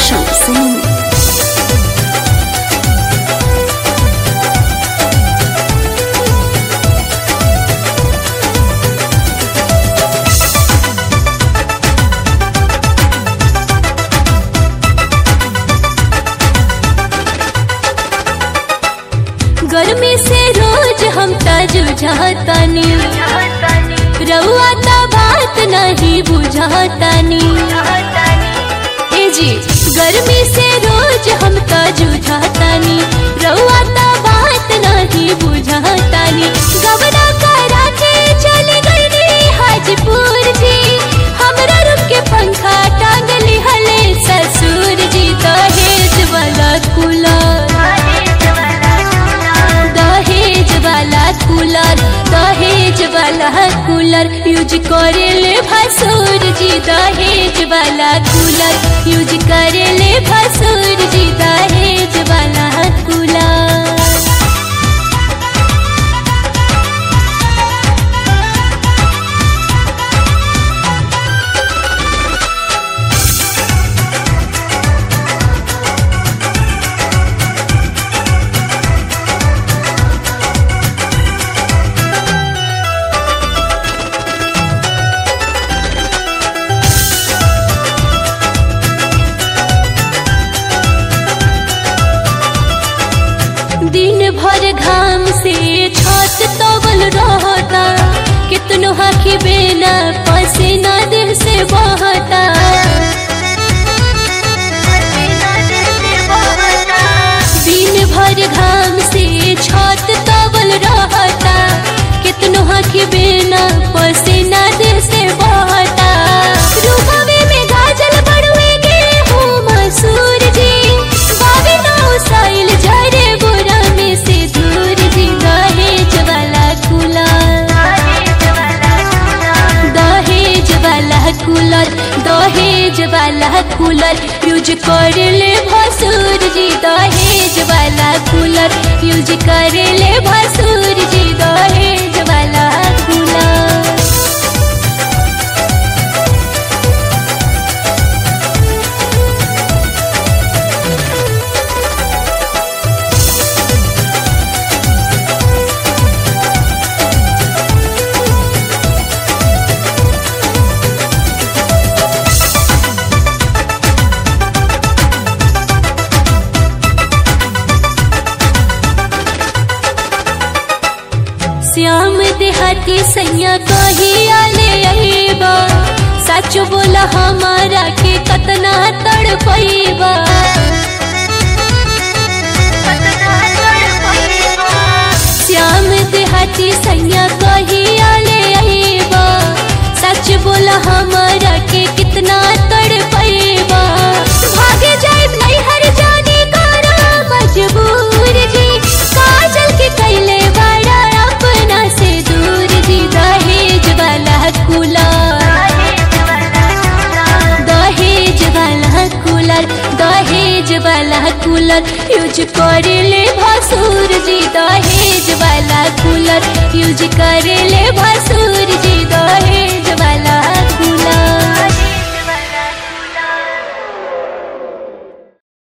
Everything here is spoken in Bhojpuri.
Roshan Singh. गर्मी से रोज हम जुझातानी रउआ त बात नहीं बुझातानी ए जी गर्मी से रोज हम जुझातानी रउआ त बात नहीं बुझातानी गबना करा के चली गई हाजीपुर जी हमरा रुक के पंखा टांगली हले ससुर जी दहेज वाला कूलर दहेज वाला कूलर दहेज वाला कूलर यूज करे ले भसुर जी दहेज वाला कूलर यूज करे ले भसुर जी दहेज वाला कूलर दिन भर घाम से छत तवल रहता कितनो हाथी बेना पसीना देह से बहता दिन भर घाम से छत तवल रहता कितनो हाथी बेना पसीना देह से बहता रुबावे में गाजल बड़ुए गेहूं मसूर जी बाबे नौ साइल जरे बुरा में से दूर जी दहेज वाला कूलर दहेज वाला कूलर दहेज वाला कूलर यूज कर ले भसुर जी दहेज वाला कूलर यूज कर ले भसुर जी दहेज वाला कूलर श्याम देहाती सैया कही आले अहिबा सच बोला हमारा के कतना तड़ पैबा श्याम देहाती सैया कही आले अहिबा सच बोला हमारा के कितना तड़ पैबा भागे जाए नहीं हर जाने करा मजबूर जी काजल के कैले बड़ा अपना से दूर जी दहेज वाला कूलर दहेज वाला कूलर दहेज वाला कूलर यूज कर ले भसुर जी दहेज वाला कूलर यूज कर ले भसुर जी दहेज